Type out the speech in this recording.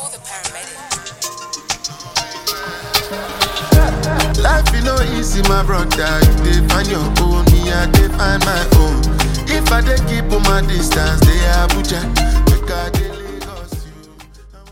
Call the paramedic. Life you know easy, my brother. You dey find your own, me I dey find my own. If I dey keep on my distance, they Abuja. Make I dey